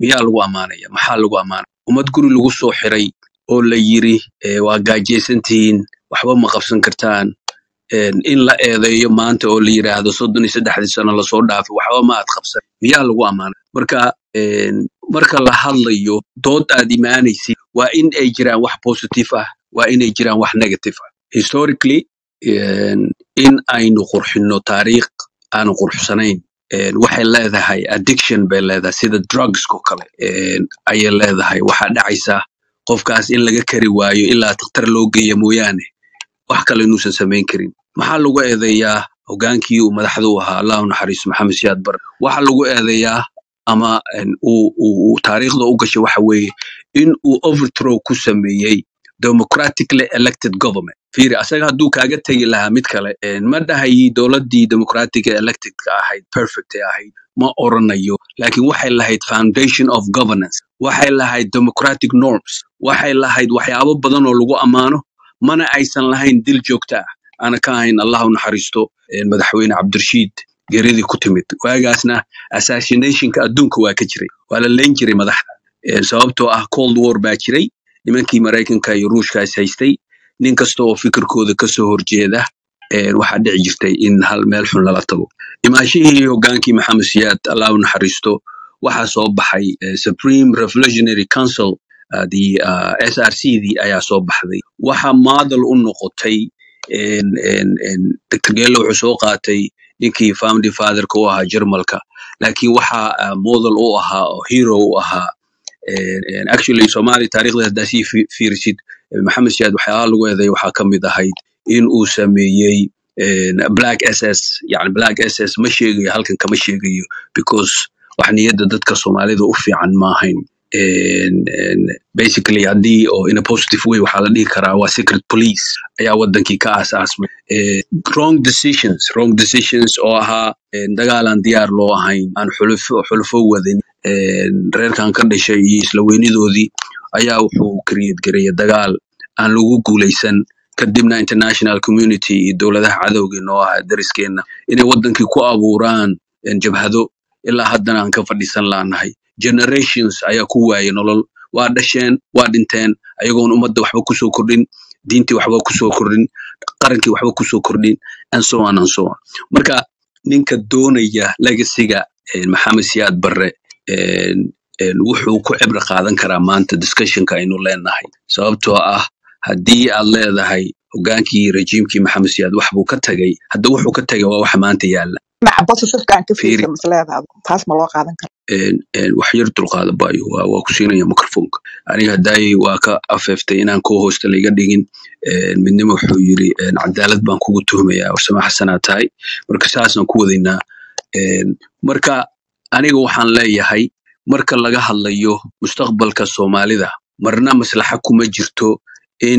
miyaa lagu ammaanaya maxaa lagu ammaanaya ummad guri lagu soo xiray oo la yiri eh, waa gaajaysantihiin waxba ma qabsan kartaan en, in la eedeeyo maanta oo la yiraahdo soddon iyo saddexdii sano lasoo dhaafay waxba ma aad qabsan miyaa lagu ammaanay marka en, marka la hadlayo dood aad imaanaysid waa in ay jiraan wax positive ah waa inay jiraan wax negative ah historically en, in aynu qurxino taariikh aanu qurxsanayn en, waxay leedahay addiction bay leedahay sida drugsko kale en, ayay leedahay waxaa dhacaysa qofkaas in laga kari waayo ilaa takhtar loo geeya mooyaane wax kale inuusan samayn karin maxaa lagu eedeeyaa hogaankii uu madaxda u ahaa allah u naxariisto maxamed siyaad bar waxaa lagu eedeeyaa ama en, uu uu- uu taariikhda u gashay waxa weeye in uu overthrow ku sameeyey democratically elected government fiiri asaga hadduu kaaga tegi lahaa mid kale en, ma dhahayi dowladdii democratic electedka ahayd perfect ee ahayd ma oranayo laakiin waxay lahayd foundation of governance waxay lahayd democratic norms waxay lahayd waxyaabo badan oo lagu ammaano mana aysan lahayn dil joogta ah ana ka ahayn allah u naxariisto en, madaxweyne cabdirashiid geeridii ku timid waagaasna assassinationka adduunka waa ka jiray waa la leyn jiray madaxda En, sababtoo ah cold war baa jiray nimankii maraykanka iyo ruushka is haystay nin kasta oo fikirkooda kasoo horjeeda en, waxaa dhici jirtay in hal meel xun lala tago imaashihii hogaankii maxamed siyaad allah u naxariisto waxaa soo baxay eh, supreme revolutionary council uh, the uh, src dii ayaa soo baxday waxa maadal u noqotay en, en, en, dr gelo wuxuu soo qaatay ninkii founding fatherka u ahaa jermalka laakiin waxa uh, model u ahaa oo hero u ahaa en, en, actually somali taariikhda haddaa sii fi- fiirisid eh, maxamed siyaad waxyaalaha lagu eeday waxaa ka mid ahayd in uu sameeyey en, black ss yani black ss ma sheegayo halkan kama sheegayo because wax niyadda dadka soomaalida u fiican ma ahayn En- en, basically haddii oo in a positive way waxaa la dhihi karaa waa secret police ayaa wadankii ka aasaasmay Eh, wrong decisions wrong decisions oo ahaa en, dagaal aan diyaar loo ahayn aan xulufo xulufo wadin en, reerkan ka dhashay iyo isla weynidoodii ayaa wuxuu create gareeyay dagaal aan lagu guuleysan kadibna international community iyo dowladaha cadowga noo ah dariskeena inay wadankii ku abuuraan en, jabhado ilaa haddana aan ka fadhiisan laanahay generations ayaa ku waayay nolol waa dhasheen waa dhinteen ayagoon ummadda waxba kusoo kordhin diintii waxba kusoo kordhin qarankii waxba kusoo kordhin and so on and so on marka ninka doonaya legasiga maxamed siyaad barre en, en, wuxuu ku cibro qaadan karaa maanta discussionka aynu leenahay sababtoo ah haddii aad leedahay hogaankii rejiimkii maxamed siyaad wax buu ka tagay hadda wuxuu ka tagay waa waxa maanta yaalla dhinaca positiveka aan ka fiiri fiirsa masleedaada taas ma loo qaadan karo en- en, wax yar dulqaada bayo waa waa ku siinaya microfonka aniga haddaay waa ka afeeftay inaan koo hoosta laiga dhigin en, midnimo wuxuu yiri en, cadaalad baan kugu tuhmayaa warsame xasanaa tahay marka saasaan ku wadaynaa En, marka aniga waxaan leeyahay marka laga hadlayo mustaqbalka soomaalida marna maslaxa kuma jirto in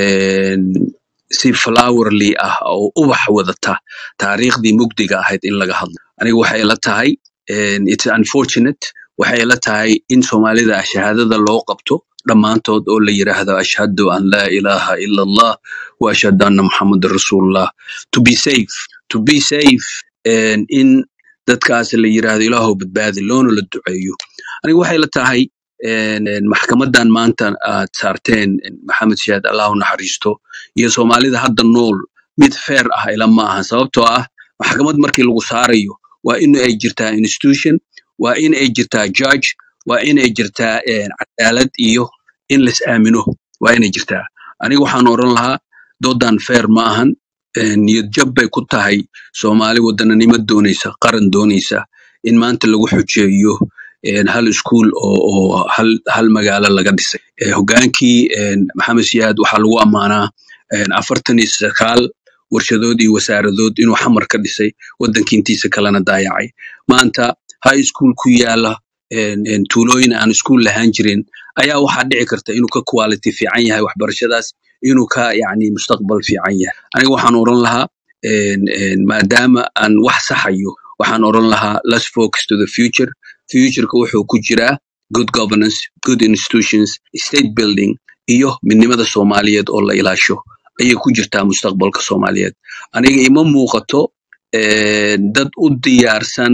en, si flowerly ah oo ubax wadata taariikhdii mugdiga ahayd in laga hadlo aniga waxay la tahay en, it's unfortunate waxay la tahay in soomaalida shahaadada loo qabto dhammaantood oo la yiraahdo ashhadu an laa ilaaha ila allah wa ashhadu anna muxamadan rasuulullah to be safe to be safe en, in dadkaas la yiraahdo ilaahow badbaadi loona la duceeyo aniga waxay la tahay en, en, maxkamadan maanta aad saarteen en, maxamed siyaad allah u naxariisto iyo soomaalida hadda nool mid fair ah ila ma aha sababtoo ah maxkamad markii lagu saarayo waa in ay jirtaa institution waa in ay jirtaa judge waa in ay jirtaa en, cadaalad iyo in las aamino waa inay jirtaa aniga waxaan oran lahaa doodan fair ma ahan en, niyad jab bay ku tahay soomaali wadananimo doonaysa qaran doonaysa in maanta lagu xujeeyo en, hal iskuul oo, oo hal, hal magaalo laga dhisay Eh, hogaankii en, maxamed siyaad waxaa lagu ammaanaa en, afartan iyo sagaal warshadood iyo wasaaradood inuu xamar ka dhisay waddanka intiisa kalena daayacay maanta high school ku yaala en, en, tuulooyin aan iskuul lahaan jirin ayaa waxaa dhici karta inuu ka quality fiican yahay waxbarashadaas inuu ka yani mustaqbal fiican yahay aniga waxaan oran lahaa en, en, maadaama aan wax saxayo waxaan oran lahaa let's focus to the future futureka wuxuu ku jiraa good governance good institutions state building iyo midnimada soomaaliyeed oo la ilaasho ayay ku jirtaa mustaqbalka soomaaliyeed aniga ima muuqato eh, dad u diyaarsan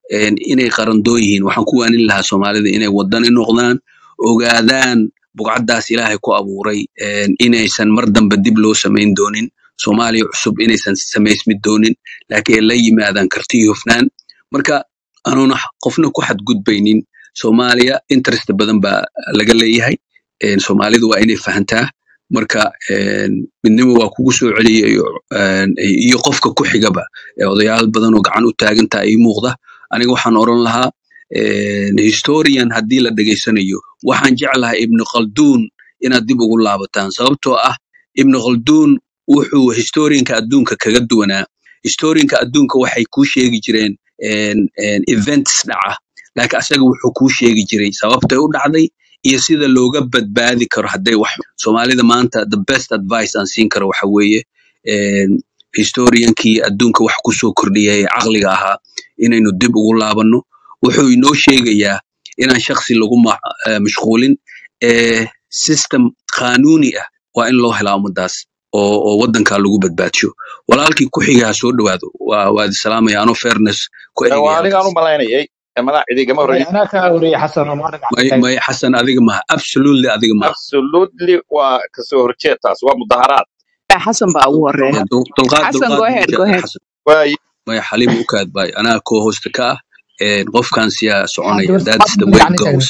een, inay qarandoo yihiin waxaan ku waanin lahaa soomaalida inay wadani noqdaan ogaadaan bugcaddaas ilaahay ku abuuray een, inaysan mar dambe dib loo samayn doonin soomaaliya cusub inaysan samaysmi doonin laakiin ay la yimaadaan karti iyo hufnaan marka anuuna qofna ku xadgudbaynin soomaaliya interest badan baa laga leeyahay een, soomaalidu waa inay fahantaa marka een, midnimo waa kugu soo celiya iyo een, iyo qofka ku xigaba ee odayaal badan oo gacan u taagantaa ii muuqda aniga waxaan oran lahaa een, historian haddii la dhegaysanayo waxaan jeclahay ibnu khalduun inaad dib ugu laabataan sababtoo ah ibnu khalduun wuxuu historianka adduunka kaga duwanaa historianka adduunka waxay kuu sheegi jireen een, een, events dhaca laakiin asaga wuxuu kuu sheegi jiray sababtay u dhacday iyo sida looga badbaadi karo hadday wax soomaalida maanta the best advice aan siin karo waxa weeye een, historiankii adduunka wax kusoo kordhiyay ee caqliga ahaa inaynu dib ugu laabanno wuxuu inoo sheegayaa inaan shaksi lagu ma- eh, mashquulin ee system qaanuuni ah waa in loo helaa ummadaas oo oo waddankaa lagu badbaadsho walaalkii ku xiga ha soo dhowaado waa waa idi salaamaya anoo fairness ku waa eegaya anigaan halkaas u malaynayay madax cidigama May horreyn anaa kaa wariyay xasan oo maanta may gacantay may xasan adiga maha absolutely adiga maha absolutely waa kasoo horjeed taas waa mudaharaad xasan baa ugu horeeya Ya, dul- dulqaad xasan dulqaad go buu ahead go jecel ahead xasan waaye maya xaliim u kaad baay anaa koo hoosta ka ah een, qofkan siyaa waxaa soconaya gabar that's the saxaabada way it gacanta taagna goes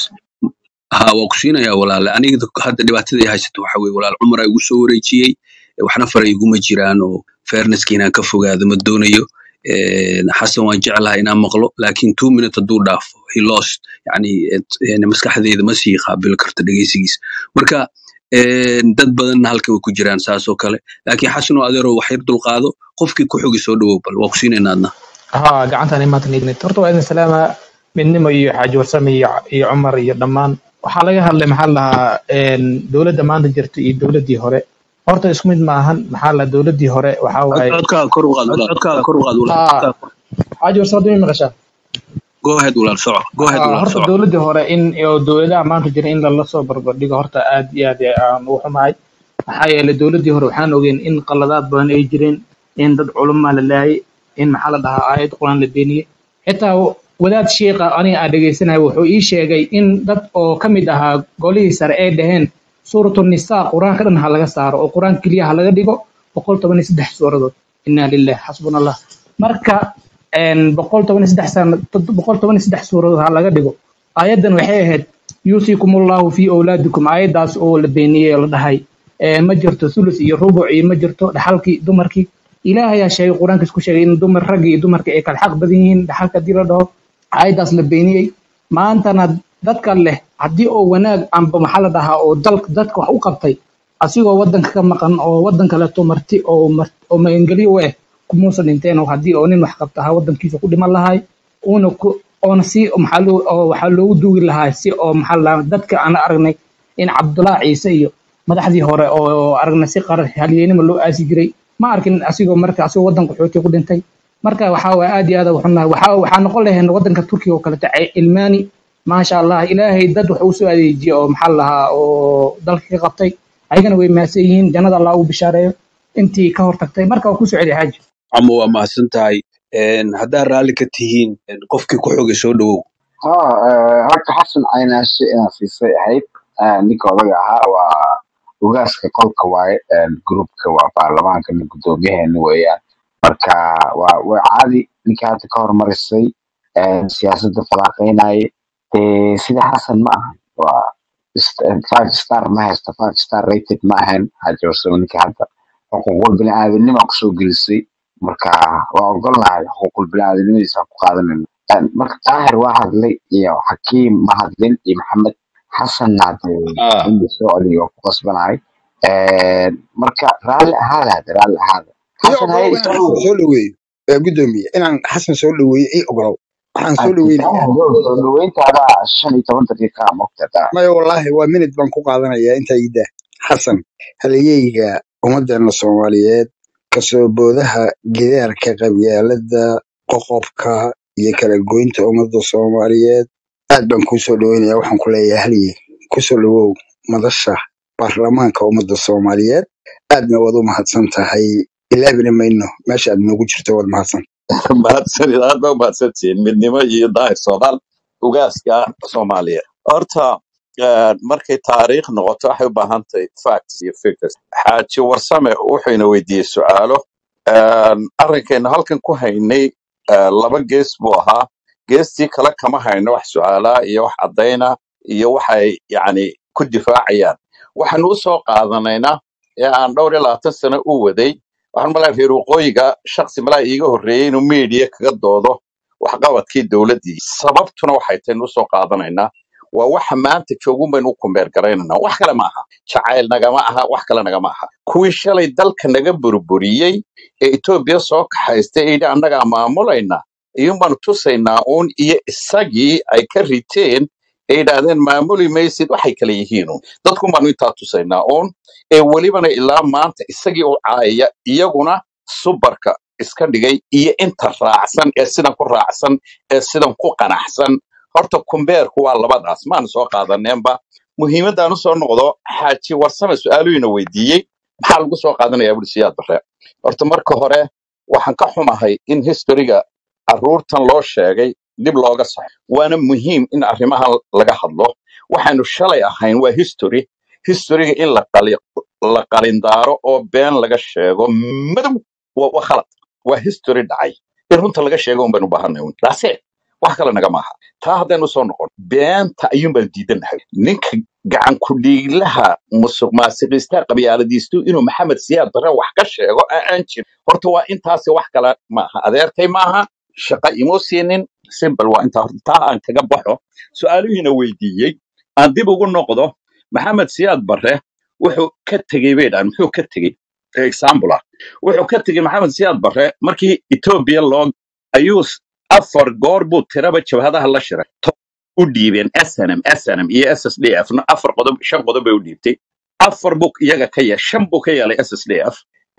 ha waa ku siinayaa walaale aniga hadda dhibaatada ay haysato waxa weye walaal cumar igu soo wareejiyey eh, waxna faray iguma jiraan oo fairnesski inaan ka fogaado ma doonayo Een, xasan waan jeclahay inaan maqlo laakiin two minute hadduu dhaafo he lost yani et- yani maskaxdeyda ma sii qaabili karto dhegeysigiis marka een, dad badanna halka way ku jiraan saas oo kale laakiin xasan oo adeero wax yar dulqaado qofkii ku xogi soo dhawow bal waa ku siinaynaa adna haa gacantaan imaatan ignit horta waa idin salaama midnimo iyo xaaji warsame iyo iyo cumar iyo dhammaan waxaa laga hadlay maxaa la dhahaa een, dowladda maanta jirta iyo dowladdii hore horta isku mid maahan maxaa la dowladdii hore waxaa Cod- waaye codkaaga kor u qaad walaal codkaaga kor u qaad walaal haa codkaaga kor xaaji warsame hadda ma maqashaa go ahead walaal soco go ahead haa walaal horta soco dowladdii hore in oo dowladaha maanta jira in lala soo barbardhigo horta aad iyo aad aan ugu xumahay maxaa yeelay dowladdii hore waxaan ogeyn in qaladaad badan ay jireen in dad culumaa la laayay in maxaa la dhahaa aayad quraan la beeniyey xitaa wadaad sheekha aniga aan dhegeysanaya wuxuu ii sheegay in dad oo ka mid ahaa golihii sare ay dhaheen suuratu nisaa qur-aanka dhan ha laga saaro oo qur-aan keliya ha laga dhigo boqol toban iyo saddex suuradood inaa lilah xasbuna allah marka een, boqol toban iyo saddex sana boqol toban iyo saddex suuradood ha laga dhigo aayaddan waxay ahayd yuusikum allahu fi awlaadikum aayaddaas oo la beeniyey oo la dhahay ee, ma jirto thuluth iyo rubuc iyo ma jirto dhaxalkii dumarkii ilaahay ayaa sheegay qur-aankiis ku sheegay in dumar ragga iyo dumarka ay kala xaq badan yihiin dhaxalka haddii la dhaho aayaddaas la beeniyey maantana dadka leh haddii oo wanaag amba maxaa la dhahaa oo dalka dadka wax u qabtay asigoo wadanka ka maqan oo wadan kaleeto marti oo mar- oo magangelyo u eh kumuusan dhinteen oo haddii oo nin wax qabta ahaa wadankiisa ku dhiman lahay uuna ku oona si maxaa loo oo waxaa loogu duugi lahaa si oo maxaa la dhahaa dadka aan aragnay in cabdullaahi ciise iyo madaxdii hore oo aragnay si qarar halyeynima loo aasi jiray ma arkin asigoo marka asigoo wadanka xooti ku dhintay marka waxaa waay aad iyo aad ugu xunnahay waxaa waxaa noqon lahayn wadanka turkiga oo kaleeto ce- ilmaani maasha allah ilaahay dad wax uu soo adeejiyey oo maxaa la dhahaa oo dalka ka qabtay ayagana way mahadsan yihiin jannada allah ugu bishaareeyo intii ka hortagtay marka waa kusoo celi xaaji ama waa mahadsan tahay Een, haddaa raalli ka tihiin een, qofkii ku xogay soo dhawow ها horta xasan caynaashe inaan siisay ahayd Ah, ninka odaga ahaa waa ugaaska qolka waaye groupka waa baarlamaanka nin guddoomiyaheena weeyaan marka waa waa caadi ninka hadda ka hormarisay eh, siyaasadda falaaqeynaaye dee sida xasan ma ahan waa ist- five star ma haysta five star rated ma ahan haji warsamo ninka hadda xuquuqul bini'aadanima kusoo gelisay marka waa ogolnahay xuquuqul bini'aadanimadiisa ku qaadanayna Een, marka taahir waa hadlay iyo xakiim ma hadlin iyo maxamed xasanna hadee ah in la soo celiyo waa ku qasbanahay Een, marka raalli ahaada hadde raalli ahaada iyo xasan haye ogolow inaan xasan isoo soo dhaweeyo ee guddoomiye inaan xasan soo dhaweeyo ii ogolow waxaan soo dhaweynayaa taahir soo dhaweyntaada shan iyo toban daqiiqa mogtada maya wallaahi waa minid baan ku qaadanayaa intaa ida xasan halyeyga ummaddeena soomaaliyeed kasoo boodaha gidaarka qabyaalada qoqobka iyo kala goynta ummadda soomaaliyeed aad baan kuu soo dhaweynayaa waxaan ku leeyahay halyey kusoo dhawow madasha baarlamaanka ummadda soomaaliyeed aadna waad u mahadsan tahay ilaabina mayno meesha aad noogu jirto waad mahadsan mahadsanid aad baa umahadsantihiin midnimo iyo daahir soomaal ugaaska soomaaliya horta eh, markay taariikh noqoto waxay u baahan tahay facts iyo figures xaaji warsame wuxuuna weydiiyey su'aalo Een, arrinkaynu halkan ku haynay eh, laba gees buu ahaa geestii kale kama hayno wax su'aalaa iyo wax caddayna iyo waxay yacni ku difaacayaan waxaanu u soo qaadanaynaa ee aan dhowr iyo labaatan sano u waday waxaan malaa reer waqooyiga shaksi malaa iiga horreeyey inuu media kaga doodo waxqabadkii dowladdii sababtuna waxay tahay inuu soo qaadanaynaa waa waxa maanta joogun baynu u kumbeer garaynanaa wax kale ma aha jacayl nagama aha wax kale nagama aha kuwii shalay dalka naga burburiyey ee etoobiya soo kaxaystay ee yidhi annagaa maamulayna iyuun baanu tusaynaa uun iyo isagii ay ka riteen ee yidhaahdeen maamuli maysid waxay kale yihiinun dadkun baanu intaa tusaynaa uun ee welibana ilaa maanta isagii u caayaya iyaguna subarka iska dhigay iyo inta raacsan ee sidan ku raacsan ee sidan ku qanacsan horta kumbeerku waa labadaas maanu soo qaadaneenba muhiimaddaan usoo noqdo xaaji warsame su-aaluhiina weydiiyey maxaa lagu soo qaadanayaa buri siyaad bare horta marka hore waxaan ka xumahay in historiga carruurtan loo sheegay dib looga saxo waana muhiim in arrimahan laga hadlo waxaanu shalay ahayn waa history historyga in la qali la qalindaaro oo been laga sheego madow waa waa khalad waa history dhacay in runta laga sheego un baynu u baahanay un That's it. wax kale naga maaha taa haddaynu soo noqon beenta ayuun baan diidanahay ninka gacan ku dhiiglaha musuq maasiqiista qabyaaladiistu inuu maxamed siyaad bare wax ka sheego aan aan jirin horta waa intaasi wax kale maaha adeerkay maaha shaqo imuu siinin simple waa intaa horta taa aan kaga baxo su-aalihiina weydiiyey aan dib ugu noqdo maxamed siyaad bare wuxuu ka tegey bay dhahan muxuu ka tegey example ah wuxuu ka tegey maxamed siyaad bare markii etoobiya loo ayuu s- afar goor buu tiraba jabhadaha la shiray To- u dhiibeen snm snm iyo ssdf na afar qodob shan qodob bay u dhiibtay afar buu iyaga ka yeelay shan buu ka yeelay ssdf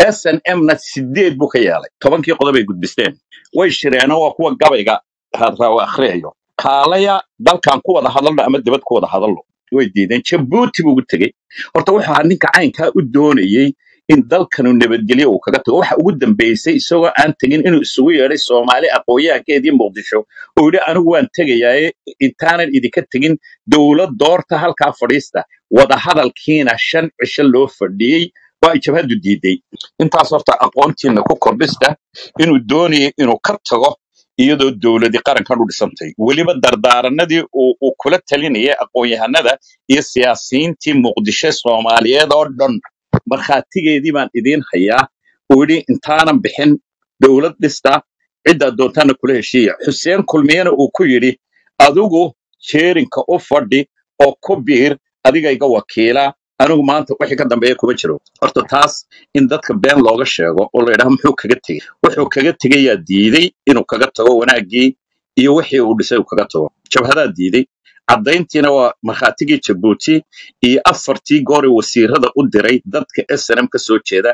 snm na sideed buu ka yeelay tobankii qodob ay gudbisteen way shireenoo waa kuwa gabayga hadraawa akhriyayo kaalaya dalkan ku wada hadalno ama dibad ku wada hadalno way diideen jabuuti buu ugu tegey horta wuxuu ahaa ninka caynkaa u doonayey in dalkanu nabadgelyo uu kaga tago waxa ugu dambeysay isagoo aan tegin inuu isugu yeedhay soomaali aqoonyahankeedii muqdisho oo yidhi anigu waan tegayaaye intaanan idinka tegin dowlad doorta halkaa fadhiista wadahadalkiina shan cisho loo fadhiyey oo ay jabhaddu diiday intaas horta aqoontiina ku kordhista inuu doonayay inuu ka tago iyadoo dowladii qarankan u dhisantay weliba dardaaranadii uu uu kula talinayay aqoon-yahanada iyo siyaasiyiintii muqdisho soomaaliyeed oo dhan markhaatigeedii baan idiin hayaa uu yidhi intaanan bixin dowlad dhista ciddaad doontaana kula heshiiya xuseen kulmiyena uu ku yidhi adigu jeerinka u fadhi oo ku biir adiga iga wakiila anigu maanta wixii ka dambeeya kuma jiro horta taas in dadka been looga sheego oo la yidhaha muxuu kaga tegey wuxuu kaga tegayaa diiday inuu kaga tago wanaaggii iyo wixii uu dhisay uu kaga tago jabhadaa diiday caddayntiina waa markhaatigii jabuuti iyo afartii gooree wasiirada u diray dadka snm ka soo jeeda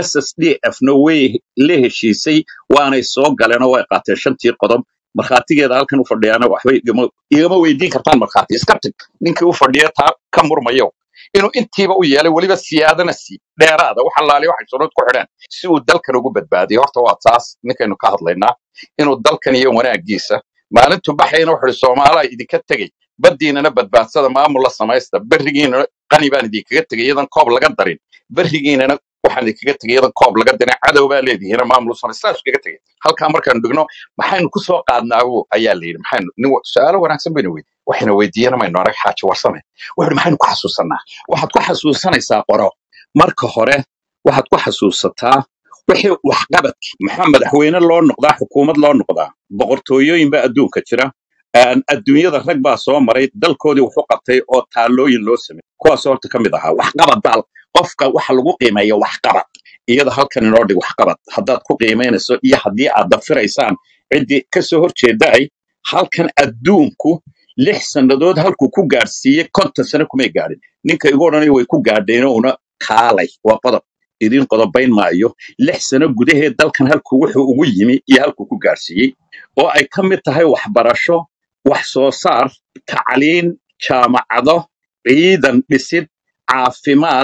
ssdf na way la heshiisay waanay soo galeen oo way qaateen shantii qodob markhaatigeeda halkan u fadhiyaana waxba igama igama weydiin kartaan markhaati iska tag ninkii u fadhiya taa ka murmayo inuu intiiba u yeelay weliba siyaadana sii dheeraada wax allaale waxay sunnad ku xidheen si uu dalkan ugu badbaadiyo horta waa taas ninkaynu ka hadlaynaa inuu dalkan iyo wanaagiisa maalintu baxayna wuxuu ihi soomaalaa idinka tegey baddiinana badbaadsada maamul la samaysta berrigiinana qani baan idinkaga tegay iyadan koob laga darin berrigiinana waxaan idinkaga tegay iyadan koob laga darin cadow baa leedihiina maamul u samaysta saas kaga tegay halkaa markaanu dhigno maxaynu ku soo qaadnaabu ayaa la yidhi maxaynu nin wa- su-aalo wanaagsan baynu weydiin waxayna weydiiyana maynu arag xaaji warsame wuxuu maxaynu ku xasuusanaa waxaad ku xasuusanaysaa qoro marka hore waxaad ku xasuusataa wixii waxqabadki maxaa madaxweyne loo noqdaa xukuumad loo noqdaa boqortooyooyin baa adduunka jira Aan adduunyada rag baa soo maray dalkoodii wuxu qabtay oo taalooyin loo sameeyey kuwaas horta ka mid ahaa waxqabad daal qofka waxa lagu qiimeeya waxqabad iyada halkan inoo dhig waxqabad haddaad ku qiimaynayso iyo haddii aad dafiraysaan ciddii ka soo horjeeda ay halkan adduunku lix sannadood halkuu ku gaadhsiiyey konton sano kumay gaadhin ninka igu odhanaya way ku gaadheen una kaalay waa qodob idiin qodobayn maayo lix sano gudaheed dalkan halkuu wuxuu ugu yimi iyo halkuu ku gaadhsiiyey oo ay ka mid tahay waxbarasho wax soo saar tacliin jaamacado ciidan dhisid caafimaad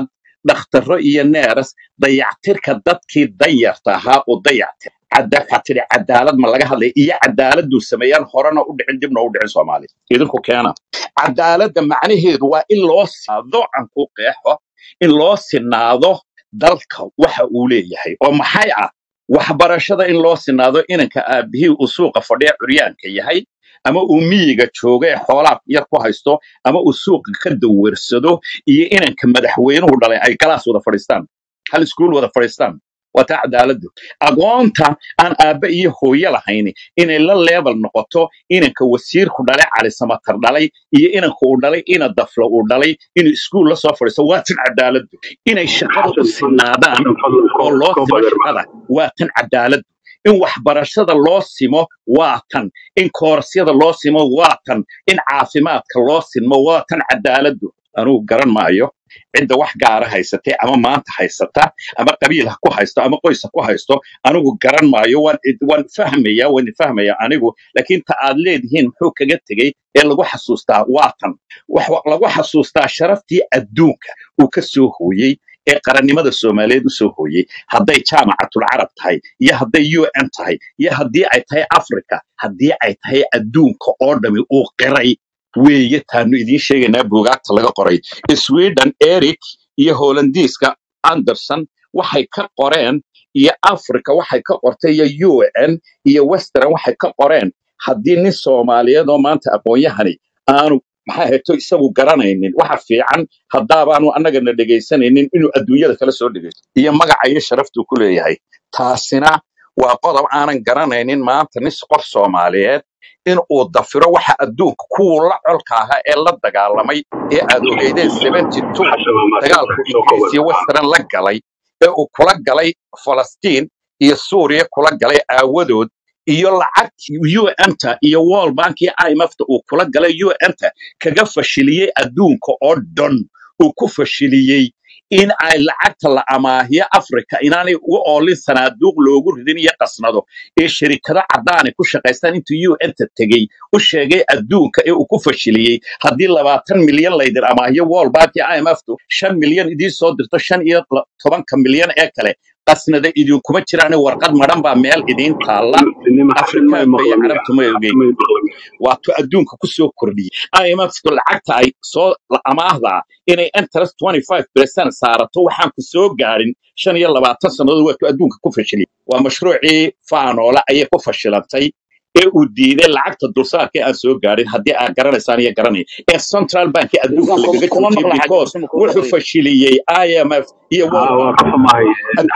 dhakhtarro iyo neeras dayactirka dadkii danyarta ahaa oo dayactir cadda waxaa tidhi cadaalad ma laga hadlaya iyo cadaaladuu sameeyaan horena u dhicin dibna u dhicin soomaaliya idinku keena cadaaladda macnaheedu waa in loo sinaado aan ku qeexo in loo sinaado dalka waxa uu leeyahay oo maxay ah waxbarashada in loo sinaado inanka aabihii uu suuqa fadhiya curyaanka yahay ama uu miyiga jooga ee xoolaha yar ku haysto ama uu suuqa ka dawersado iyo inanka madaxweynuhu dhalay ay galaas wada fadhiistaan hal iskuul wada fadhiistaan waa taa cadaaladdu agoonta aan aabbe iyo hooye lahayn inay la leebal noqoto inanka wasiirku dhalay cali samatar dhalay iyo inanka uu dhalay ina daflo uu dhalay inuu iskuul la soo fadhiisto waa tan cadaaladdu inay shaqada u sinaadaan oo loo simo shaqada waa tan cadaaladdu in waxbarashada loo simo waa tan in koorasyada loo simo waa tan in caafimaadka loo simo waa tan cadaaladdu anugu garan maayo cidda wax gaara haysatay ama maanta haysata ama qabiil ha ku haysto ama qoys ha ku haysto anigu garan maayo waan waan fahmaya waan fahmaya anigu laakiin ta aad leedihiin muxuu kaga tegey ee lagu xasuustaa waa tan wax lagu xasuustaa sharaftii adduunka uu ka soo hooyey ee qarannimada soomaaliyeed u soo hooyey hadday jaamacatul carab tahay iyo hadday u n tahay iyo haddii ay tahay africa haddii ay tahay adduunka oo dhami uu qiray weeye taanu idiin sheegaynaa buugaagta laga qoray sweden eric iyo holandiiska anderson waxay ka qoreen iyo africa waxay ka qortay iyo u n iyo western waxay ka qoreen haddii nin soomaaliyeed oo maanta aqoon-yahani aanu maxaa heeto isagu garanaynin waxa fiican haddaabaanu annagana dhegaysanaynin inuu adduunyada kala soo dhegaysto iyo magaca iyo sharaftuu ku leeyahay taasina waa qodob aanan garanaynin maanta nis qof soomaaliyeed in uu dafiro waxa adduunka kuwuu la colka ahaa ee la dagaalamay ee aad ogeydeen dagaalku ingiriis iyo western la galay ee uu kula galay falastiin iyo suuriya kula galay aawadood iyo lacagtii un-ta iyo world bank iyo imfta uu kula galay un-ta kaga fashiliyey adduunka oo dhan uu ku fashiliyey in ay lacagta la amaahiyo africa inaanay uga oolin sanaaduuq loogu ridin iyo qasnado ee sharikado caddaanay ku shaqaystaan intuu un-ta tegey u sheegay adduunka ee uu ku fashiliyey haddii labaatan milyan laydin amaahiyo world bank iyo imftu shan milyan idiin soo dirto shan iyo tobanka milyan ee kale qasnada idinkuma jiraan warqad madhan baa meel idiin taalla afrikaanka iyo carabtu ma ogeyn waatuu adduunka ku soo kordhiyey imftu lacagta ay soo amaahdaa inay interest 25 percent saarato waxaan ku soo gaarin shan iyo labaatan sannadood waatuu adduunka ku fashiliyey waa mashruucii faanoole ayay ku fashilantay ee uu diiday lacagta dulsaarka aan soo gaarin haddii aad garanaysaan iyo garanaya ee central bank adduunka lagaga joojiyey because wuxuu fashiliyey imf iyo world bank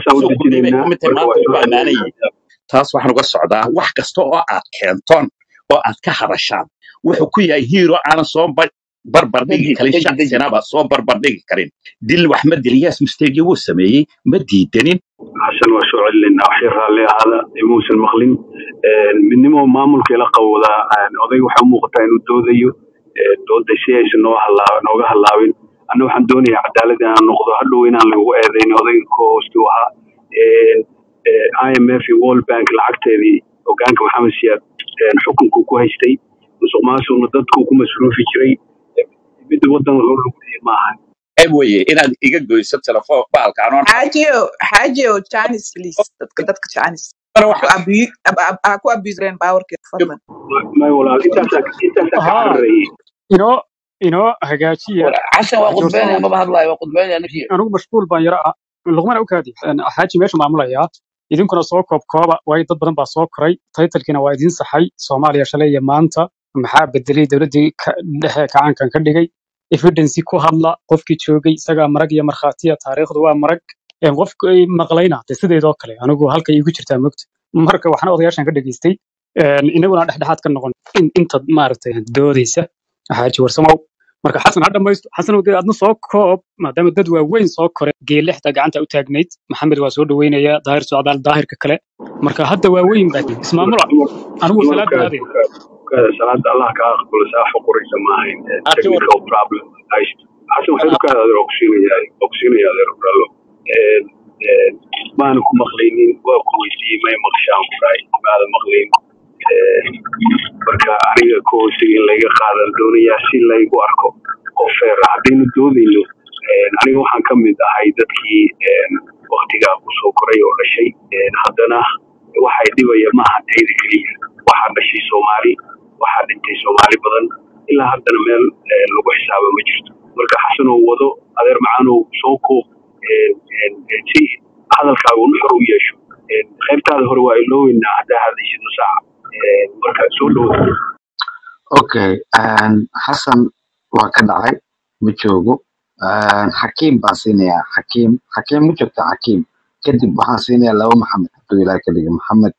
taas waxaan uga socdaa wax kasta oo aad keentoon oo aad ka hadashaan wuxuu ku yahay hiiro aanan soo barbardhigi karin shaqsinaba soo barbardhigi karin dil wax ma dil yaas mistegi wuu sameeyey ma diidanin xasan waa soo celinayna waxay raalli ahaada imuusan maqlin midnimo maamulka ila qawdaa odayga waxaa u muuqataa inuu doodayo dooda si aysan noo halaa nooga halaabin anna waxaan doonayaa cadaalad inaan noqdo hadhow inaan lagu eedayn odayga ko hoostu ahaa imf iyo world bank lacagteedii hogaanka maxamed siyaad xukunku ku haystay musuq maasuqna dadku ku masruufi jiray midda wadan loo lugdiyay maaha ceeb weye inaad iga goyso telefoon baalka anoon xaajiyo xaajiyo janis please dadka dadka janis ha ku abusreen baawarkeeda fadlan may walaal intaasaa intaasaa ka ها cararayay inoo inoo hagaajiya xasan waa qudbeynaya joorsamo maba hadlaayo waa qudbeynaya nafsiga anigu mashquul baan yara ah luqmana u kaadi xaaji meeshu maamulayaa idinkuna soo koobkooba waayo dad badan baa soo koray taytalkiina waa idiin saxay soomaaliya shalay iyo maanta maxaa bedelay dowladdii ka- dhexe kacaankan ka dhigay evidency ku hadla qofkii joogay isagaa marag iyo markhaatiya taariikhdu waa marag een qofku ay maqlayna de sideedoo kale anigu halka iigu jirtaa mogta marka waxna odayaashan ka dhageystay een inaguna dhexdhexaad ka noqon in inta maaragtay doodaysa xaaji warsamow marka xasan ha dhamaysto xasanow dee adna soo koob maadaama dad waaweyn soo kore geelexda gacanta u taagnayd maxamed waa soo dhaweynaya daahir socdaal daahirka kale marka hadda waaweyn baa tihin ismaamula anigu cumar salaada kaada aadaya kaada salaada allah kaa aqbalo saa xuquraysa ma ahayn arti war technical problem hayst xasan waxay u kaada adeer ogsiinaya ogsiinaya adeer bralo maana ku maqlaynin waa ku weydiiyey may maqshaan ku dhahay maada maqlayn marka aniga ka hoosay in layga qaadan doonayaa si laygu arko qof feer ah haddaynu doodayno aniga waxaan ka mid ahay dadkii waktigaa kusoo koray oo dhashay haddana waxay dhibaya maaha tayda keliya waxaa dhashay soomaali waxaa dhintay soomaali badan ilaa haddana meel lagu xisaabo ma jirto marka xasanoo wado adeer macaanow soo koob si hadalkaaga unu xor u yeesho qaybtaada hore waa ilooweynaa haddaa hadlaysid nusaaca marka soo dhowo okay xasan waa ka dhacay ma joogo xakiim baan siinayaa xakiim xakiim ma joogta xakiim kadib waxaan siinayaa laba maxamed hadduu ilaah ka dhiga maxamed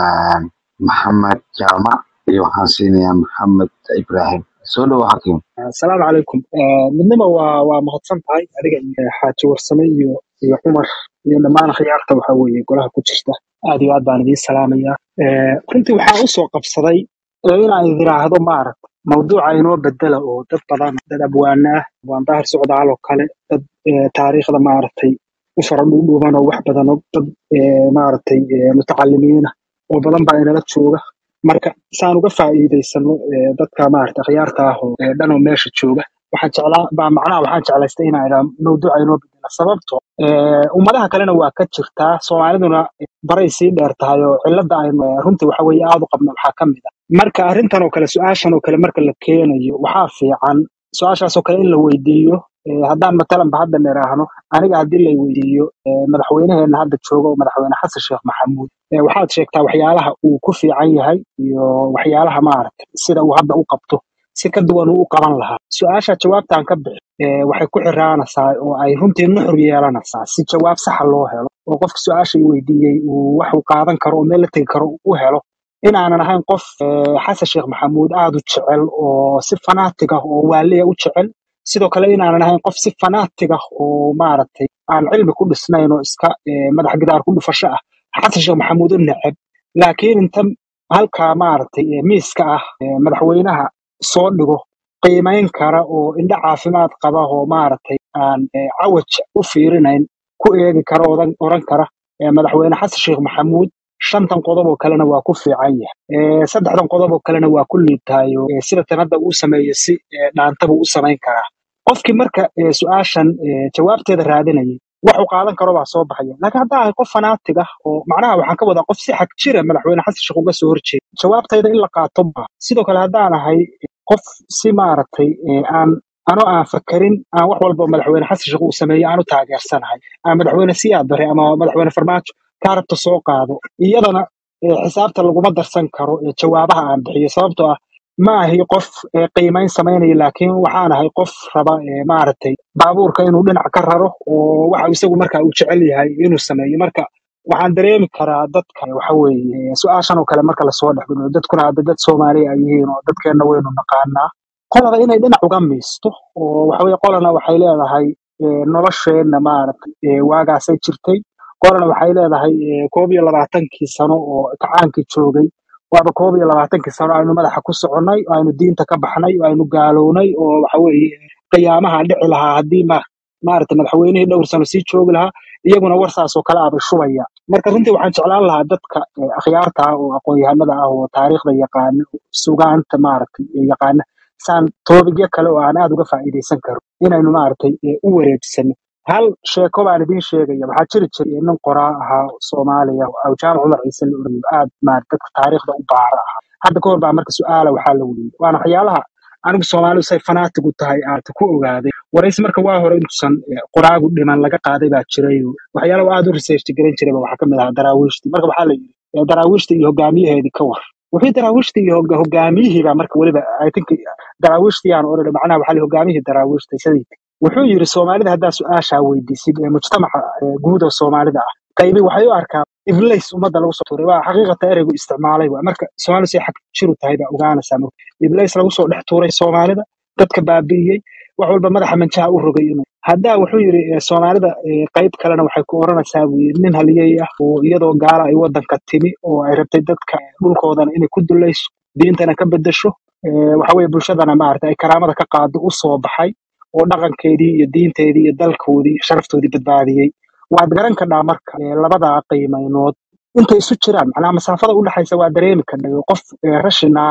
maxamed jaamac iyo waxaan siinayaa maxamed ibrahim soo dhowo xakiim asalaamu calaykum midnima waa waa mahadsan tahay adiga iyo xaaji warsame iyo iyo cumar iyo dhammaan khiyaarta waxa weeye golaha ku jirta aad iyo aad baan idiin salaamayaa runtii waxaan usoo qabsaday inaan idiraahdo maaragt mawduuca inoo bedela oo dad badan dad abwaana ah abwaan daahir socdaal oo kale dad taariikhda maaragtay u fara dhuudhuuban oo wax badan oo dad maaragtay mutacalimiina oo badan baa inala jooga marka saan uga faa'iidaysano dadka maaragtay akhyaarta ah oo dhan oo meesha jooga waxaan jeclaa baa macnaha waxaan jeclaystay inaan idhaa mawduuca inoo bedela sababto ummadaha kalena waa ka jirtaa soomaaliduna baray sii dheer tahay oo cilada aynu runtii waxa weeye aad u qabno waxaa ka mid ah marka arrintan oo kale su-aashan oo kale marka la keenayo waxaa fiican su-aashaas oo kale in la weydiiyo haddaan matalanba hadda niraahno aniga haddii la weydiiyo madaxweynaheena hadda jooga oo madaxweyne xasan sheekh maxamuud waxaad sheegtaa waxyaalaha uu ku fiican yahay iyo waxyaalaha maaragtay sida uu hadda u qabto si ka duwan uu u qaban lahaa su-aasha jawaabtaan ka bixi waxay ku xiraanaysaa oo ay runtii nuxur yeelanaysaa si jawaab saxa loo helo oo qofka su-aasha i weydiiyey uu wax uu qaadan karo oo meel la tegi karo u helo inaanan ahayn qof xasan sheekh maxamuud aad u jecel oo si fanaatig ah oo waaliya u jecel sidoo kale inaanan ahayn qof si fanaatig ah oo maaragtay aan cilmi ku dhisnayn oo iska madax gidaar ku dhufasho ah xasan sheekh maxamuud u neceb laakiin inta halkaa maaragtay miiska ah madaxweynaha soo dhigo qiimayn kara oo indho caafimaad qaba oo maaragtay aan cawaj u fiirinayn ku eegi kara odan oran kara madaxweyne xasan sheekh maxamuud shantan qodob oo kalena waa ku fiican yahay saddexdan qodob oo kalena waa ku liibtahayo sida tan hadda uu sameeyo si dhaantaba u samayn karaa qofkii marka su-aashan jawaabteeda raadinayay wax uu qaadan karo baa soo baxaya laakiin haddaa ahay qof fanaatig ah oo macnaha waxaan ka wadaa qof si xag jira madaxweyne xasan sheekh uga soo horjeeda jawaabtayda in la qaato maa sidoo kale haddaan ahay qof si maaragtay aan anoo aan fakarin aan wax walba madaxweyne xasan sheekh uu sameeyo aan u taageersanahay aan madaxweyne siyaad bare ama madaxweyne farmaajo kaa rabta soo qaado iyadana xisaabta laguma darsan karo jawaabaha aan bixiyo sababtoo ah ma ahi qof qiimayn samaynaya laakiin waxaan ahay qof raba maaragtay baabuurka inuu dhinac ka raro oo waxa isagu marka uu jecel yahay inuu sameeyo marka waxaan dareemi karaa dadka waxa weeye su-aashan oo kale marka lasoo dhexgeliyo dadkuna hadda dad soomaaliya ay yihiin oo dadkeenna waynu naqaanaa qolada inay dhinac uga miisto oo waxa weye qolana waxay leedahay nolosheenna maaragtay waagaasay jirtay qolana waxay leedahay koob iyo labaatankii sano oo kacaankii joogay waaba koob iyo labaatankii sano aynu madaxa ku soconnay oo aynu diinta ka baxnay oo aynu gaalownay oo waxa weeye qiyaamaha dhici lahaa haddii ma maaragtay madaxweynihii dhowr sano sii joogi lahaa iyaguna warsaas oo kale abay shubaya marka runtii waxaan jeclaan lahaa dadka akhyaarta ah oo aqoon-yahanada ah oo taariikhda yaqaana sugaanta maaragtay yaqaana saan toobigyo kale oo aan aad uga faa'iidaysan karo inaynu maaragtay u wareegsano hal sheeko baan idiin sheegaya waxaa jiri jiray nin qoraa ahaa soomaaliya oo jaamac cumar ciise la orayo aad maaragtay dadka taariikhda u baara ahaa hadda ka hor baa marka su-aala waxaa la weydiiyey waana waxyaalaha anigu soomaalidu say fanaatig u tahay aad ku ogaaday waraysi marka waa hore intuusan qoraagu dhiman laga qaaday baa jiray waxyaalaha aad u research garan jirayba waxaa kamid ahaa daraawiishtii marka waxaa la yidhi daraawiishta iyo hogaamiyaheedii ka war wixii daraawiishta iyo hogaamiyihii baa marka weliba i think daraawiishtii aan oran macnaha waxaa la hogaamiyihii daraawiishta sidii wuxuu yidhi soomaalida haddaa su-aashaa weydiisid ee mujtamaca guud oo soomaalida ah qaybi waxay u arkaa iblays ummadda lagu soo tuuray waa xaqiiqata ereygu isticmaalay waa marka soomaalidu say xag jiru tahay baa ogaanaysaa marka iblays lagu soo dhex tuuray soomaalida dadka baabi'iyey wax walba madaxa manjaha u rogay inuu haddaa wuxuu yidhi soomaalida qayb kalena waxay ku oranaysaa buu yidhi nin haliyey ah oo iyadoo gaala ay waddanka timi oo ay rabtay dadka dhulkoodana inay ku dulayso diintana ka bedesho waxa weye bulshadana maarata ay karaamada ka qaado u soo baxay oo dhaqankeedii iyo diinteedii iyo dalkoodii iyo sharaftoodii badbaadiyey waad garan kadhaa marka labadaa qiimaynood intay isu jiraan macnaha masaafada u dhexaysa waa dareemi kadhay qof rashinaala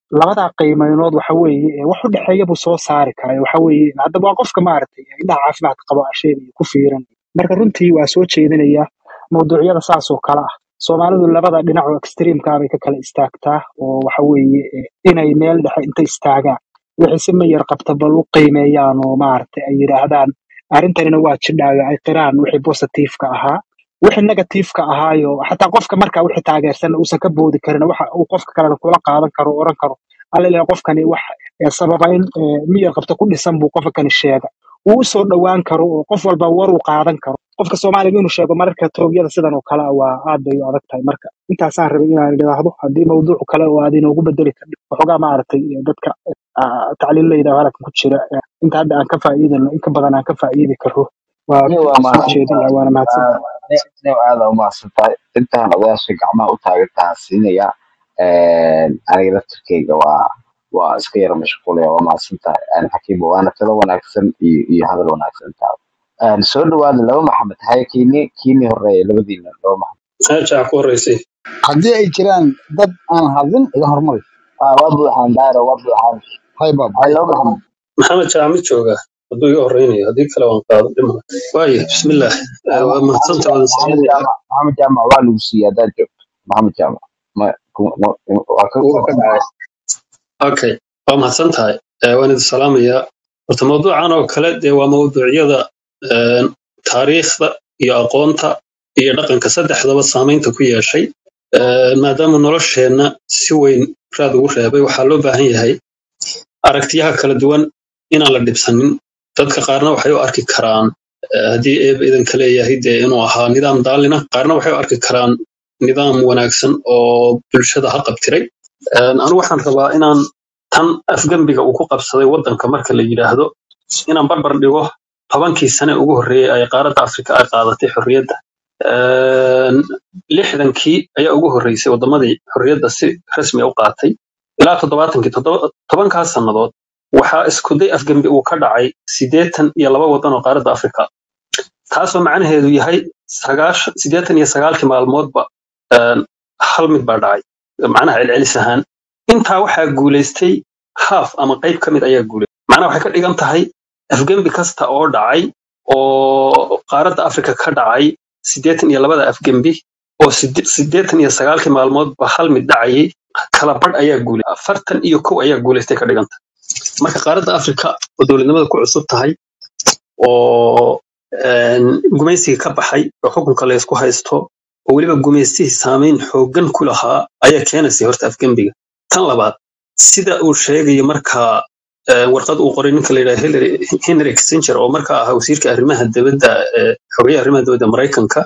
labadaa qiimeynood waxa weeye ee wax u dhexeeya buu soo saari karaa waxa weeye haddaba waa qofka maaragtay indhaha caafimaadka qaba asheenaya ku fiiran marka runtii waa soo jeedinaya mawduucyada saas oo kale ah soomaalidu labada dhinac oo extreamka bay ka kala istaagtaa oo waxa weeye eh, inay meel dhexe inta istaagaan wixii si mayar qabta bal u qiimeeyaan oo maaragtay ay yidhaahdaan arrintanina waa jidhaayo ay qiraan wixii positiveka ahaa wixii negativeka ahaayo xataa qofka markaa wixii taageersan uusan ka boodi karin waxa uu qofka kalena kula qaadan karo oo oran karo alla ilaahay qofkani wax eh, sababayn eh, miyar qabta ku dhisan buu qofka kani sheega uu u soo dhowaan karo oo qof walba war uu qaadan karo qofka soomaaliga inuu sheego mararka toogyada sidan oo kale ah waa aad bay u adag tahay marka intaasaan rabay inaan idhaahdo haddii mawduuc kale oo aad inoogu bedeli karto waxoogaa maaragtay eh, dadka ah, tacliilayda halkan ku jira eh, inta hadda aan ka faa'iidano in ka badan aan ka faa'iidi karo waa ni waa soo mahadsan jeedin lahaa waana mahadsan ni aada u mahadsan tahay intaan odayaasha gacmaha u taagantahan siinaya aniga laftirkeyga waa waa iska yara mashquulaya waa mahadsan tahay xakiimo waana talo wanaagsan iyo iyo hadal wanaagsan tahay Een, soo dhawaada laba maxamed haye kiini kiini horeeya labadiina laba maxamed aajaa ku horeysay haddii ay jiraan dad aan hadlin iga hormari Ah, waa buuxaan daaro waa buuxaan hay baab haye hay laba maxamed maxamed jaamid jooga hadduu iga horeynayo haddii kale waan qaado dhima waaye bismillaah Ah, Eh, waa maxamed mahadsanta Ja- wadan maxamed salaamaya jaamac maxamed jaamac waa lagu siiyey haddaad joogto maxamed jaamac ma ku- ma- waa ka wuu ka dhacay okay waa mahadsan tahay Eh, waan idin salaamayaa horta mawduucan oo kale dee waa mawduucyada eh, taariikhda iyo aqoonta iyo dhaqanka saddexdaba saamaynta ku yeeshay Eh, maadaama nolosheenna si weyn raad ugu reebay waxaa loo baahan yahay aragtiyaha kala duwan inaan la dhibsanin dadka qaarna waxay u arki karaan eh, haddii eeba idanka leeyahay dee inuu ahaa nidaam daalina qaarna waxay u arki karaan nidaam wanaagsan oo bulshada ha qabtiray Een, anigu waxaan rabaa inaan tan afgembiga uu ku qabsaday waddanka marka la yidhaahdo inaan barbar dhigo tobankii sane ugu horreeyey ay qaaradda afrika ay qaadatay xorriyadda Een, lixdankii ayaa ugu horreysay waddamadii xorriyadda si rasmi ah u qaatay ilaa toddobaatankii toddoba- tobankaas sannadood waxaa iskuday afgembi uu ka dhacay siddeetan iyo laba waddan oo qaaradda afrika taasoo macnaheedu yahay sagaash- siddeetan iyo sagaalkii maalmoodba een, hal mid baa dhacay macnaha celcelis ahaan intaa waxaa guulaystay haaf ama qayb ka mid ayaa guulaystay macnaha waxay ka dhigan tahay afgembi kasta oo dhacay oo qaaradda afrika ka dhacay siddeetan iyo labada afgembi oo sidde- siddeetan iyo sagaalkii maalmoodba hal mid dhacayay kala badh ayaa guulaystay afartan iyo kow ayaa guulaystay ka dhigan tahay marka qaaradda afrika oo dowladnimada ku cusub tahay oo een, gumaysiga ka baxay oo xukunka la isku haysto oo weliba gumaystihii saameyn xooggan ku lahaa ayaa keenaysay horta afgembiga tan labaad sida uu sheegayo markaa eh, warqad uu qoray ninka la yidhaha Hillary Henry Kissinger oo markaa ahaa wasiirka arrimaha dibadda ee xogeyaha arrimaha dibadda Maraykanka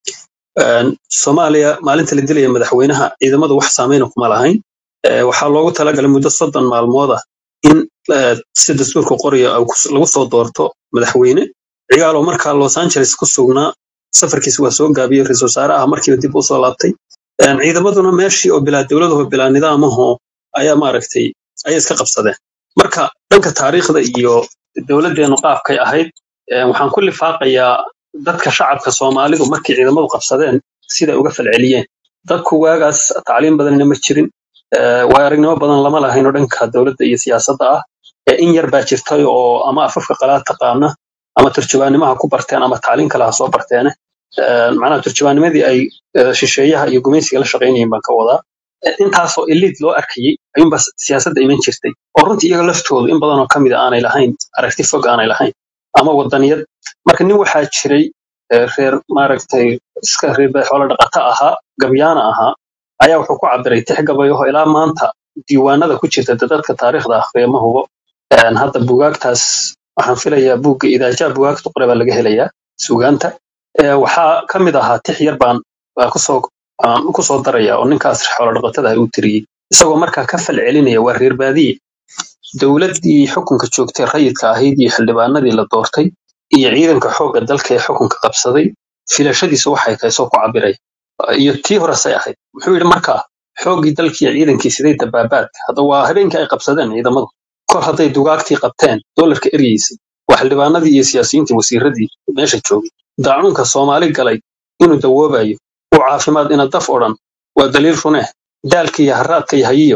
Een, Soomaaliya maalinta la dilaya madaxweynaha ciidamadu wax saameyna kuma lahayn Eh, waxaa loogu talagalay muddo soddon maalmood ah in eh, si dastuurka qoraya uu kus- lagu soo doorto madaxweyne cigaaloo markaa Los Angeles ku sugnaa safarkiisa waa soo gaabiyey ra-iisul wasaare ah markiiba dib u soo laabtay Een, ciidamaduna meeshii oo bilaa dowladaho bilaa nidaamaho ayaa maaragtay ayay iska qabsadeen marka dhanka taariikhda iyo dowladdeenu qaabkay ahayd eh, waxaan ku lifaaqayaa dadka shacabka soomaalidu markii ciidamadu qabsadeen siday uga falceliyeen dadku waagaas tacliim badanna ma jirin eh, waayo aragnimo badan lama lahayn oo dhanka dowladda iyo siyaasadda ah Eh, in yar baa jirtay oo ama afafka qalaad taqaana ama turjubaanimaha ku barteen ama tacliin kale ha soo barteene Eh, macnaha turjubaanimadii ay eh, shisheeyaha iyo gumaysiga la shaqaynayeen baan ka wadaa Eh, intaasoo elite loo arkayey ayuunba siyaasadda iman jirtay oo runtii iyaga laftoodu in badanoo ka mid a aanay lahayn aragti fog aanay lahayn ama wadaniyad marka nin waxaa jiray eh, reer maaragtay iska reer bay xoolo dhaqata ahaa gabyaana ahaa ayaa wuxuu ku cabiray tix gabayaho ilaa maanta diiwaanada ku jirta dee dadka taariikhda akhriya ma hubo Een, hadda bugaagtaas waxaan filayaa buugga idaajaa bugaagta qore baa laga helayaa sugaanta Ee, waxaa ka mid ahaa tix yar baan baa kusoo aan kusoo daraya oo ninkaas xoolo dhaqatada ah uu tiriyey isagoo markaa ka fal celinaya waa reer baadiye dowladdii xukunka joogtay rayidka ahayd iyo xildhibaanadii la doortay iyo ciidanka xoogga dalka ee xukunka qabsaday filashadiisu waxay tahay soo ku cabiray iyo tii horesay ahayd wuxuu yidhi markaa xooggii dalkii iyo ciidankii siday dabaabaadka hadda waa habeenkii ay qabsadeen ciidamadu kor hadday dugaagtii qabteen doolarka eryeysay waa xildhibaanadii iyo siyaasiyiintii wasiiradii meesha joogay daacuunka soomaali galay inuu dawoobayo uu caafimaad ina daf odhan waa daliil runeh daalka iyo haraadka iyo hayiyo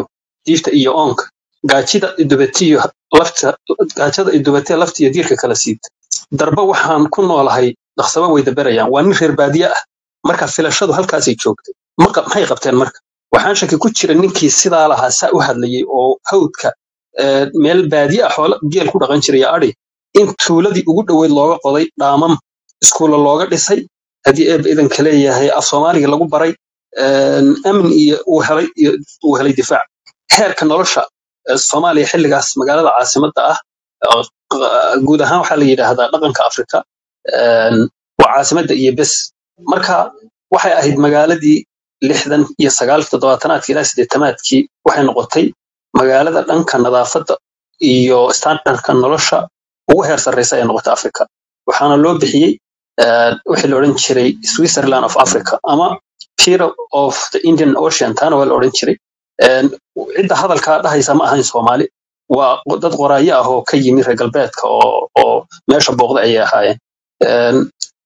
diifta iyo oonka gaajida idubatiyo lafta gaajada idubatee lafta iyo diirka kala siibta darba waxaan ku noolahay dhaqsaba way daberayaan waa nin reer baadiye ah marka filashadu halkaasay joogtay Ma qab- maxay qabteen marka waxaan shaki ku jira ninkii sidaa lahaa saa u hadlayay oo hawdka eh, meel baadiye ah xoola geel ku dhaqan jiray adhi in tuuladii ugu dhoweyd looga qoday dhaamam iskuulla looga dhisay haddii eebba idanka leeyahay af soomaaliga lagu baray een, amni iyo uu helay iyo uu helay difaac heerka nolosha eh, soomaaliya xilligaas magaalada caasimadda ah oo q- guud ahaan waxaa la yidhaahdaa dhaqanka afrika een, waa caasimadda iyo bes marka waxay ahayd magaaladii lixdan iyo sagaalki toddobaatanaadki ilaa siddeetamaadkii waxay noqotay magaalada dhanka nadaafadda iyo standardka nolosha ugu heer sarreysa ee noqotay africa waxaana loo bixiyey eh, wixii la odhan jiray switzerland of africa ama peer of the indian ocean taana waa la odhan jiray Een, cidda hadalkaa dhahaysa ma ahayn soomaali waa dad qoraayo ah oo ka yimi reer galbeedka oo oo meesha booqda ayay ahaayeen Een,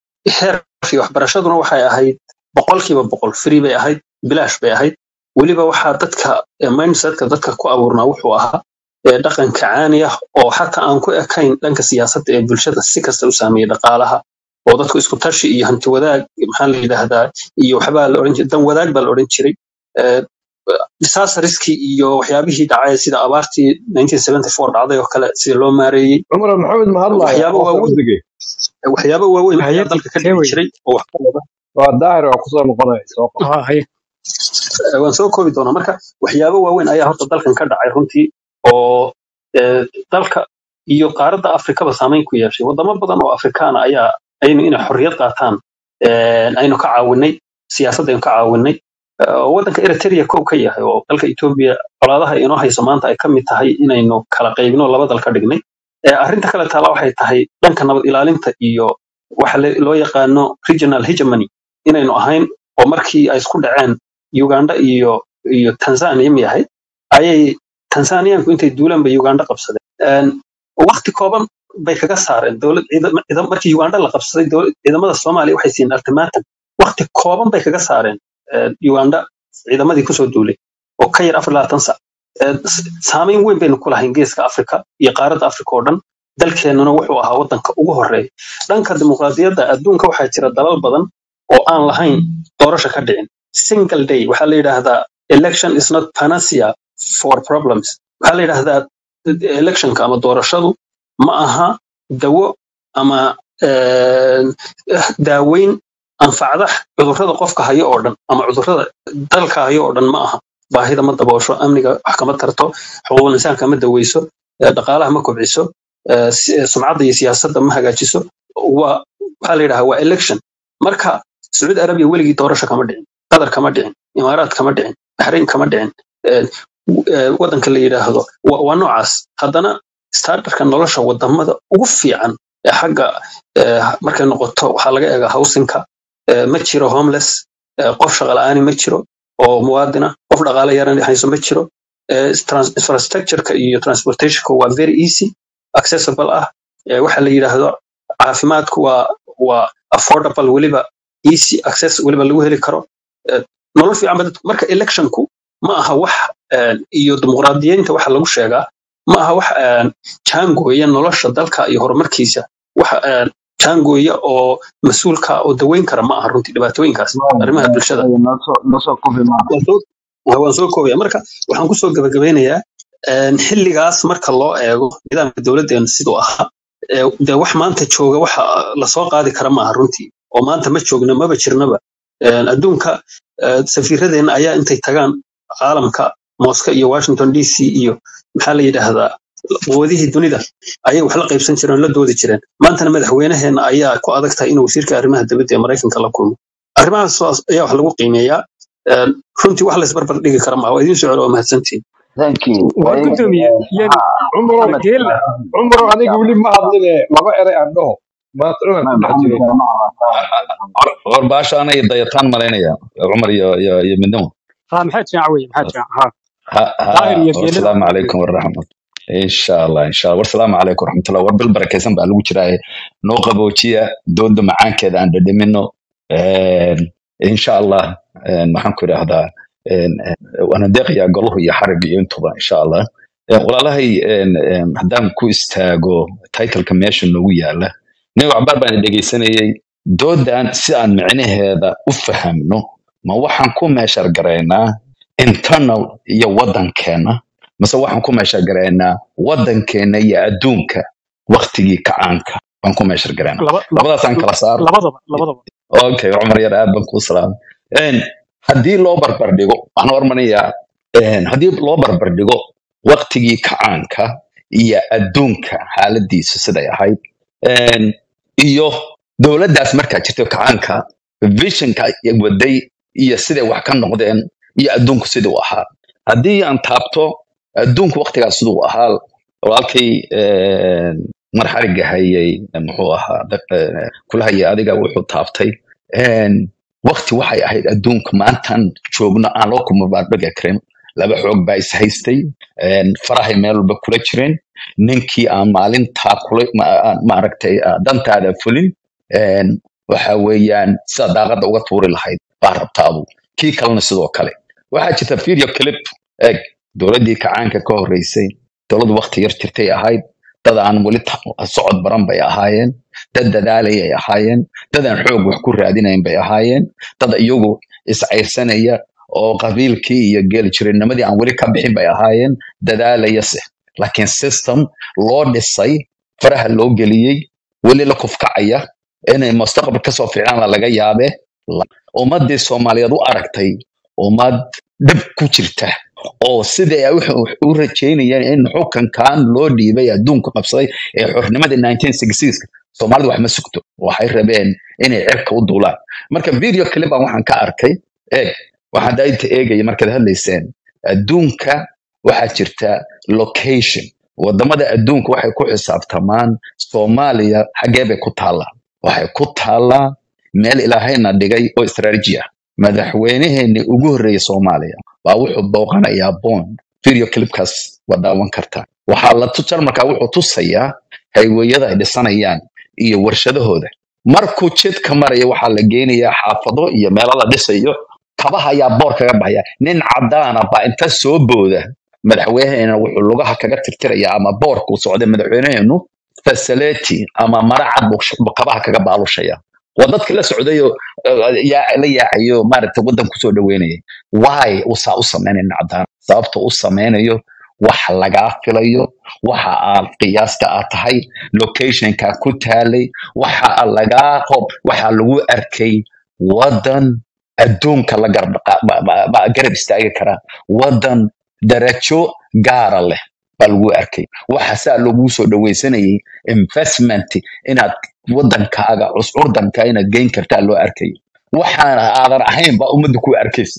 heerkii waxbarashaduna waxay ahayd boqolkiiba boqol free bay ahayd bilaash bay ahayd weliba waxaa dadka eh, mindsetka dadka ku abuurnaa wuxuu ahaa eh, dhaqanka caani ah oo xataa aan ku ekayn dhanka siyaasadda ee bulshada si kasta u saameeyey dhaqaalaha oo dadku isku tashi iyo hanti wadaag maxaa la yidhaahdaa iyo waxbaa la odhan jiray dan wadaag baa la odhan jiray Eh, disastariskii iyo waxyaabihii dhacay sida abaartii 1974 dhacday oo kale sida loo maareeyey cumar maxamed ma hadlaya waxyaabo qofka waaweyn udigay waxyaabo waaweyn ayaa hayati dalka ka kee dhici wey jiray oo wax ka wada waa daahir waa kusoo noqonaya soo qor ah haye Eh, waan soo koobi doonaa marka waxyaabo waaweyn ayaa horta dalkan ka dhacay runtii oo eh, dalka iyo qaaradda afrikaba saameyn ku yeeshay wadamo badan oo afrikaana ayaa aynu inay xorriyad qaataan eh, aynu ka caawinay siyaasadda aynu ka caawinay Eh, oo waddanka eritrea kow ka yahay oo dalka etoobiya colaadaha inoo hayso maanta ay ka mid tahay inaynu kala qaybino laba dal ka dhignay Eh, arrinta kale taala waxay tahay dhanka nabad ilaalinta iyo waxa le- loo yaqaano regional hegemony inaynu ahayn oo markii ay isku dhaceen uganda iyo iyo tanzania miyahay ayay tanzaniyaanku intay duulaan bay uganda qabsadeen Een, waqti kooban bay kaga saareen dowlad ciidama- ciidam- markii uganda la qabsaday dowlad- ciidamada soomaaliya waxay siiyeen ultimatum waqti kooban bay kaga saareen een, uganda ciidamadii kusoo duulay oo ka yar afar labaatan sac Een, s- saameyn weyn baynu ku lahayn geeska afrika iyo qaaradda afrika oo dhan dalkeennuna wuxuu ahaa waddanka ugu horeeya dhanka dimuqraadiyadda adduunka waxaa jira dalal badan oo aan lahayn doorasho ka dhicin single day waxaa la yidhaahdaa election is not panacea for problems waxaa la yidhaahdaa electionka ama doorashadu ma aha dawo ama een, daaweyn anfacda cudurrada qofka hayo oo dhan ama cudurrada dalka hayo oo dhan ma aha baahida ma daboosho amniga wax kama tarto xuquuqul insaanka ma daweyso eh, dhaqaalaha ma kobciso eh, si- eh, sumcadda iyo siyaasadda ma hagaajiso waa waxaa la yidhahaa waa election marka sacuudi arabiya weligii doorasho kama dhicin qatar kama dhicin imaaraat kama dhicin baxrayn kama dhicin eh, w- eh, waddanka la yidhaahdo waa waa noocaas haddana starterka nolosha wadamada ugu fiican ee xagga eh, markay noqoto waxaa laga eegaa howsinka eh, ma jiro homeless eh, qof shaqo la'aani ma jiro oo muwaadina qof dhaqaale yaran hayso ma jiro eh, trans- infrastructureka iyo transportationka waa very easy accessible ah eh, waxa la yidhaahdo caafimaadku waa waa affordable weliba easy access weliba lagu heli karo Eh, nolol fiican ba dadku marka electionku ma aha wax eh, iyo dimuqraadiyiinta waxa lagu sheegaa ma aha wax eh, jaangooya nolosha dalka iyo horumarkiisa wax eh, jaangooya oo mas-uulka oo daweyn kara ma aha runtii dhibaatooyinkaas arrimaha bulshada nosoo kofi maa waan soo waan soo koobaya marka waxaan kusoo gabagabeynayaa een, xilligaas marka loo eego nidaamka dowladdeena siduu ahaa ee, dee wax maanta jooga waxa lasoo qaadi kara maaha runtii oo maanta ma joogno maba jirnaba Een, adduunka eh, safiiradeenna ayaa intay tagaan caalamka moscow iyo washington d c iyo maxaa la yidhaahdaa quwadihii dunida ayay wax la qaybsan jireen oo la doodi jireen maantana madaxweynaheena ayaa ku adag tahay inuu wasiirka arrimaha dibadda ee maraykanka la kulmo arrimahaas waa- ayaa wax lagu qiimeeyaa Een, runtii wax laysbarbar dhigi kara maaha waa idiin socdo waa mahadsantihin thank you war Ay, gudoomiye yani ha cumaro maxamed geela cumaro aniga weli ma hadline laba eray aan dhaho maanta dhan aan ma ku dhex maxamed jiray kale ma war baasha anay dayataan malaynaya cumar iyo iyo iyo midnimo ha maxaa jirac wey maxaa jirac ha ha daahir ha iyo geelada wasalaamu waa calaykum waraxmat insha allah insha allah wasalaamu calaykum waraxmatullah war bil barakaysan baa lagu jiraaye noo qaboojiya dooda macaankeeda aan dhadhamino insha allah een, maxaan ku idhaahdaa een, een, waana deeqayaa goluhu iyo xarig iyo intuba insha allah Een, walaalahay een, een, haddaan ku istaago titleka meesha noogu yaala nin waxbaar baan dhegeysanayay doodan si aan micnaheeda u fahamno ma waxaan ku meeshar garaynaa internal iyo waddankeena mase waxaan ku meeshar garaynaa waddankeena iyo adduunka waktigii kacaanka baan ku meeshar garaynaa laba laba labadaasaan kala saaro labadaba labadaba okay cumar yar aad baan kuu salaamay Een, haddii loo barbar dhigo waxaan hormarinayaa een, haddii loo barbar dhigo waktigii kacaanka iyo adduunka xaaladiisa siday ahayd een, iyo dowladdaas markaa jirta kacaanka visionka ay waday iyo siday wax ka noqdeen iyo adduunku siduu ahaa haddii aan taabto adduunku waktigaas siduu ahaa walaalkay een, mar xariga hayay muxuu ahaa dad- eh, kula hayay adiga wuxuu taabtay een, wakti waxay ahayd adduunka maantaan joogno aan loo kumabarbega karin laba xoog baa is haystay een, farahay meel walba kula jireen ninkii aan maalintaa kula ma- aan maaragtay ah, dantaada fulin een, waxa weeyaan sida daaqada uga tuuri lahayd baa rabtaadu kii kalena sidoo kale waxaa jirta video clip eg dowladdii kacaanka ka horreysay dowlad wakti yar jirtay ahayd dad aan weli ta- socod baran bay ahaayeen dad dadaalayay ahaayeen dad aan xoog wax ku raadinayn bay ahaayeen dad iyagu iscayrsanaya oo qabiilkii iyo geelijirinimadii aan weli ka bixin bay ahaayeen dadaalaya se laakiin system loo dhisay faraha loo geliyey weli la kufkacaya inay mustaqbal kasoo fiicnaana laga yaabe La- ummadii soomaaliyeed u aragtay ummad dhib ku jirta oo sidai ay wax u rajeynayeen in xukunkan loo dhiibay adduunka qabsaday ee xornimadii 1966 soomaalida wax ma sugto waxay rabeen inay cirka u duulaan marka video clipan waxaan ka arkay eeg waxaan dainta eegaya markaad hadlayseen adduunka waxaa jirta location wadamada adduunka waxay ku xisaabtamaan soomaaliya xaggee bay ku taallaa waxay ku taallaa meel ilaahayna dhigay oo istaraatiiji ah madaxweyneheenii ugu horreeyay soomaaliya baa wuxuu booqanayaa bond video clipkaas waa daawan kartaa waxaa la tu jarmalka wuxuu tusayaa hayweyada ay dhisanayaan iyo warshadahooda markuu jidka maraya waxaa la geynayaa xaafado iyo meelo la dhisayo kabaha ayaa boor kaga baxaya nin cadaana baa inta soo booda madaxweyneheena wuxuu lugaha kaga tirtiraya ama boorka uu socday madaxweyneheenu fasaleti ama maracad buu sh- buu kabaha kaga baalushaya waa dadki la socdayoo eh, yaa- la yaacayo maaragta waddan kusoo dhaweynaya why uu saa u sameynayna cadaan sababta u sameynayo wax lagaa filayo waxa aad qiyaasta aad tahay locationka ku taalay waxa aad lagaa qob waxa lagu arkay waddan adduunka la garab qa- ba- ba- ba- garab istaagi kara waddan darajo gaara leh baa lagu arkay waxa saa lagu soo dhawaysanayay investment inaad waddankaaga cuscurdanka inaad geyn kartaa loo arkayo waxaana aadan ahayn baa ummadda ku arkaysa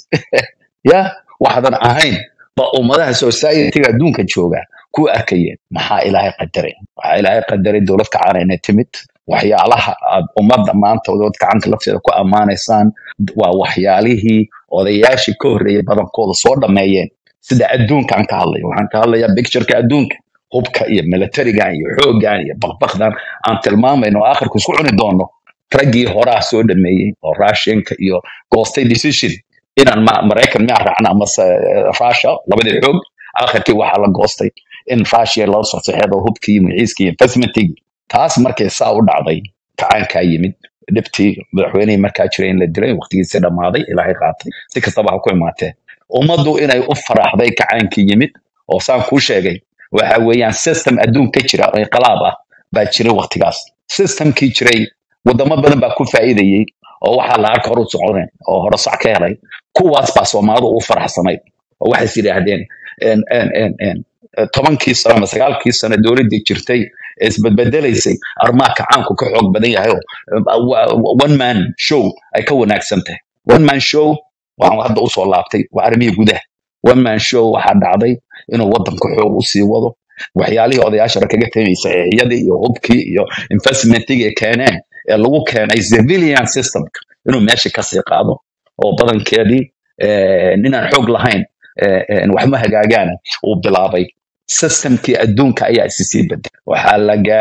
ya waxaadan ahayn ba ummadaha societyga adduunka jooga ku arkayeen maxaa ilaahay qadaray waxaa ilaahay qadaray dowlad kacana inay timid waxyaalaha aad ummadda maanta dowlad kacanta lafteeda ku ammaanaysaan waa waxyaalihii odayaashii ka horreeyay badankooda soo dhammeeyeen sida adduunkaan ka hadlayo waxaan ka hadlayaa pictureka adduunka hubka iyo militarigan iyo xooggan iyo bakbakdan aan tilmaamayno oo akhirku isku cuni doono raggii horaa soo dhameeyey oo russianka iyo goostay decision inaan ma- maraykan miyaa raacna amase eh, russia labadii xoog akhirkii waxaa la goostay in russia loo soo saxeedo hubkii magaciiskii investmentigii taas markay saa u dhacday kacaankaa yimid dhibtii madaxweynihii markaa jiray in la dilay waqtigiisii dhammaaday ilaahay qaatay si kastaba ha ku imaatee ummaddu inay u faraxday kacaankii yimid oo saan kuu sheegay waxa weeyaan system adduun ka jira oo inqilaab ah baa jiray waqtigaas systemkii jiray wadamo badan baa ku faa'iidayey oo waxaa la arka horu soconeen oo hore sac ka helay kuwaas baa soomaalidu u faraxsanayd oo waxay is yidhaahdeen en- en- en- en, eh, tobankii sano ama sagaalkii sano dowladdii jirtay ee isbedbedelaysay arrimaha kacaanku ka xoog badan yahay oo eh, wa- wa- one man show ay ka wanaagsan tahay one man show waxaan hadda usoo laabtay waa arrimihii gudaha one man show waxaa dhacday inuu waddanku xoog usii wado waxyaalihii odayaasha hore kaga temaysa eexyadii iyo hubkii iyo investmentigii ay keeneen ee lagu keenay civilian systemka inuu meesha kasii qaado oo badankeedii eh, ninaan xoog lahayn eh, eh, waxma hagaagaana uu bilaabay systemkii adduunka ayaa isi sii bedelay waxaa la